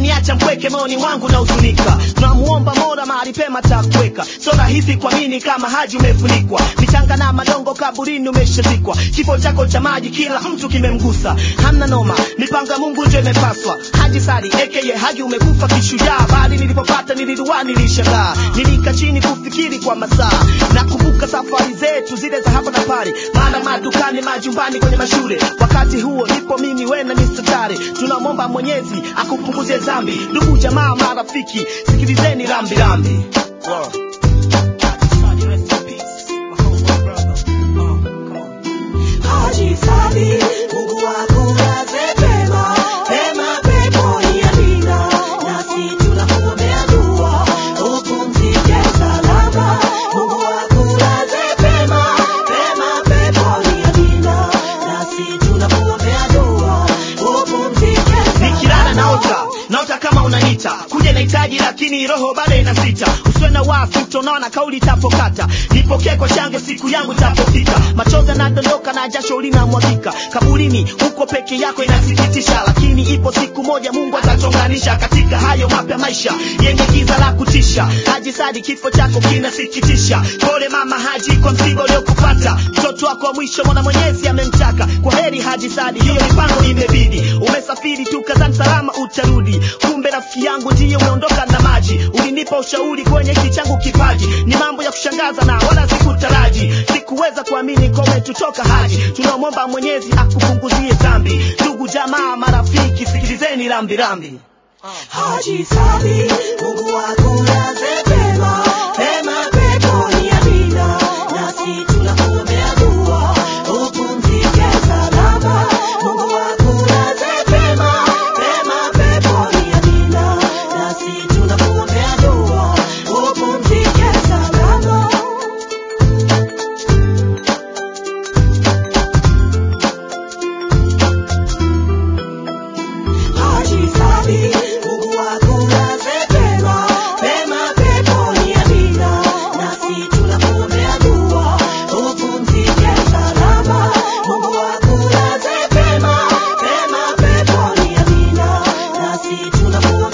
umeniacha mpweke moyoni mwangu na huzunika tunamuomba mola mahali pema takuweka so rahisi kuamini kama haji umefunikwa michanga na madongo kaburini umeshazikwa kifo chako cha maji kila mtu kimemgusa hamna noma mipango ya mungu ndio imepaswa haji sari aka haji umekufa kishujaa bali nilipopata nilidua nilishangaa nilika chini kufikiri kwa masaa nakumbuka safari zetu zile za hapa na pale maana madukani majumbani kwenye mashule wakati huo nipo mimi we na Mr. Tare tunamwomba mwenyezi akupunguzie dhambi ndugu jamaa marafiki sikilizeni rambi rambi wow. Haji Sabi, Mungu akulaze pema, pema peponi amina. Nasi tunakuombea dua, upumzike salama. Mungu akulaze pema, pema peponi amina. Nasi tunakuombea dua, upumzike nikilala salama. naota naota kama unanita kuja nahitaji lakini roho bado inasita usiwe na wasi utaona kauli itapokata nipokee kwa shange siku yangu itapofika machozi yanadondoka na jasho linamwagika kaburini huko peke yako inasikitisha lakini ipo siku moja mungu atachonganisha katika hayo mapya maisha yenye giza la kutisha haji sadi kifo chako kinasikitisha pole mama haji kwa msiba uliokupata mtoto wako wa mwisho mwana mwenyezi amemtaka kwa heri haji sadi hiyo mipango imebidi umesafiri tu kazani salama utarudi kumbe rafiki yangu ndiye umeondoka na maji ulinipa ushauri kwenye hiki changu kipaji ni mambo ya kushangaza na wala sikutaraji sikuweza kuamini kome tutoka haji tunamwomba mwenyezi akupunguzie dhambi ndugu jamaa marafiki sikilizeni rambi rambi Haji Sabi, Mungu akulaze pema, pema peponi amina. Nasi tunakuombea dua, upumzike salama. Mungu akulaze pema, pema peponi amina. Nasi tunakuombea dua, upumzike salama. Haji Sabi, Mungu akulaze pema, pema peponi amina. Nasi tunakuombea dua, upumzike salama. Mungu akulaze pema, pema peponi amina. Nasi tunakuombea